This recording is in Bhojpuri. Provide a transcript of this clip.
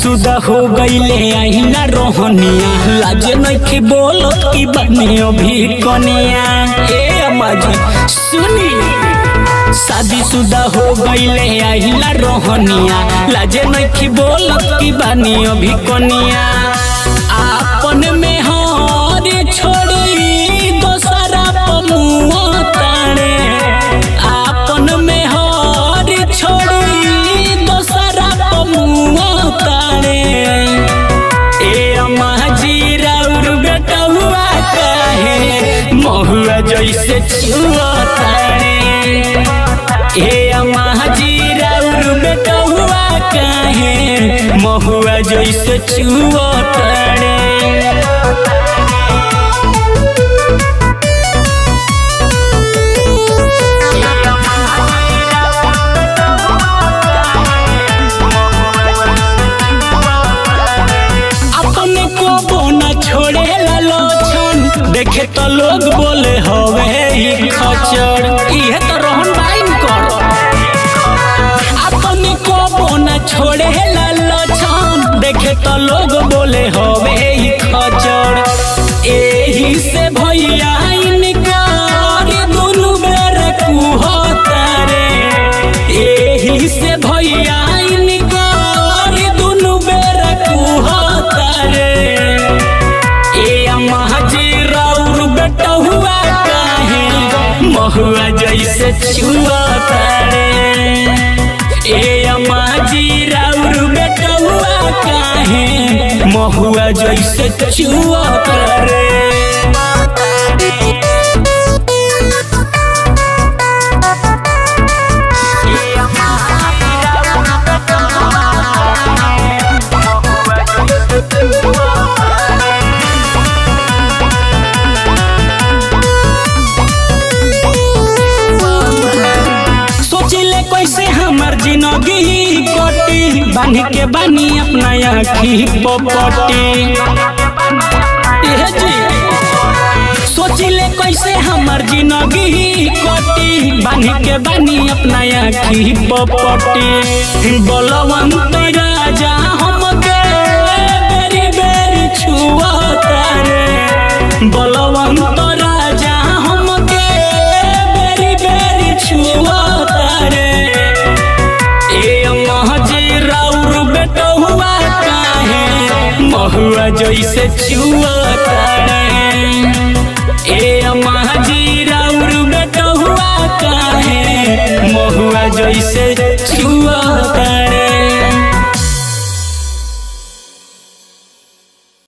शादीशुदा हो गईले आइला रोहनिया लाजे नइखे बोलत की बने अभी कनिया ए अम्मा जी सुनी शादीशुदा हो गईले आइला रोहनिया लाजे नइखे बोलत की बने अभी कनिया आपन में हर छोड़ी दोसरा पमुआ ताणे आपन में हर छोड़ी दोसरा पमुआ ताणे ए अम्मा जी राउर बेटा हुआ काहे महुआ जैसे छुआ ताणे ए अम्मा जी राउर बेटा हुआ काहे महुआ जैसे छुआ ताणे अपने को बोना छोड़े लोचन देखे तो लोग बोले हवे ही खचर इहे तो रोहन बाइन कर अपने को बोना छोड़े लोचन देखे तो लोग बोले हवे ही खचर एही से भैया इनकार दुनु बेर कुहतारे एही से भैया इनकार दुनु बेर कुहतारे ए अम्मा जी राउर बेटा हुआ काहे महुआ जैसे छुआ तारे ए अम्मा जी राउर बेटा हुआ काहे महुआ जैसे छुआ तारे सोचिले कैसे हमर जिंदगी कटी बांध के बानी अपना आखी पपटी एहे जी सोचिले कैसे हमर जिंदगी कटी बांध के बानी अपना आखी पपटी बलवंत राजा हमके बेरी बेरी छुआ तारे बलवंत राजा हमके बेरी बेरी छुआ तारे ए अम्मा जी राउर बेटा हुआ काहे महुआ जैसे छुआ तारे ए अम्मा जी राउर बेटा हुआ काहे महुआ जैसे छुआ